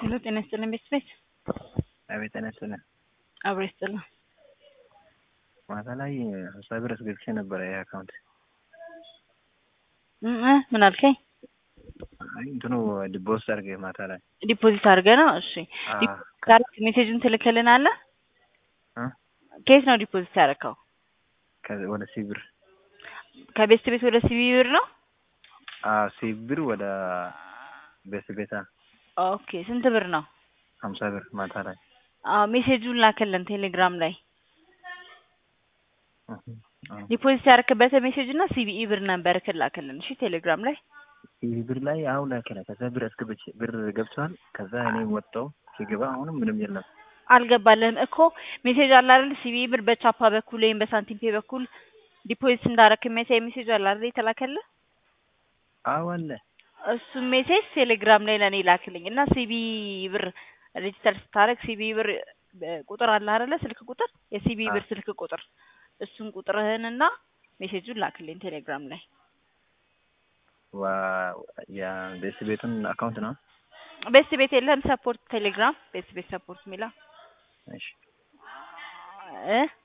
ሄሎ ጤና ይስጥልን ቤት ቤት አቤት ጤና ይስጥልን። አብሮ ይስጥልን። ማታ ላይ ሀምሳ ብር አስገብቼ ነበረ ይህ አካውንት እ እ ምን አልከኝ? አይ እንትኑ ዲቦስ አድርጌ ማታ ላይ ዲፖዚት አድርገህ ነው? እሺ አ ዲፖዚት አድርገህ ሜሴጁን ትልክልናለህ? እ ከየት ነው ዲፖዚት ያደረከው? ከ- ወደ ሲ ብር ከቤት ቤት ወደ ሲቢ ብር ነው? አ ሲ ብር ወደ ቤት ቤታ ኦኬ ስንት ብር ነው? ሀምሳ ብር ማታ ላይ አዎ ሜሴጁን ላክልን ቴሌግራም ላይ እህ፣ አ ዲፖዚት ያደረክበት ሜሴጅ እና ሲቢኢ ብር ነበር ክላክልን። እሺ ቴሌግራም ላይ ሲ ብር ላይ አሁን ላከለ ከዛ ብር አስገብቼ ብር ገብቷል። ከዛ እኔ ወጣው ሲገባ አሁንም ምንም የለም። አልገባልህም እኮ ሜሴጅ አለ አይደል? ሲቢኢ ብር በቻፓ በኩል ወይም በሳንቲም ፔ በኩል ዲፖዚት እንዳረክ የሚያሳይ ሜሴጅ አለ አይደል? የተላከልህ አዎ አለ እሱ ሜሴጅ ቴሌግራም ላይ ለእኔ ላክልኝ እና ሲቢ ብር ሬጅስተር ስታደርግ ሲቢ ብር እ ቁጥር አለ አይደለ? ስልክ ቁጥር የሲቢ ብር ስልክ ቁጥር እሱን ቁጥርህንና ሜሴጁን ላክልኝ ቴሌግራም ላይ ዋ ያ ቤት ቤቱን አካውንት ነው። ቤት ቤት የለህም? ሰፖርት ቴሌግራም ቤት ቤት ሰፖርት የሚለው እሺ እ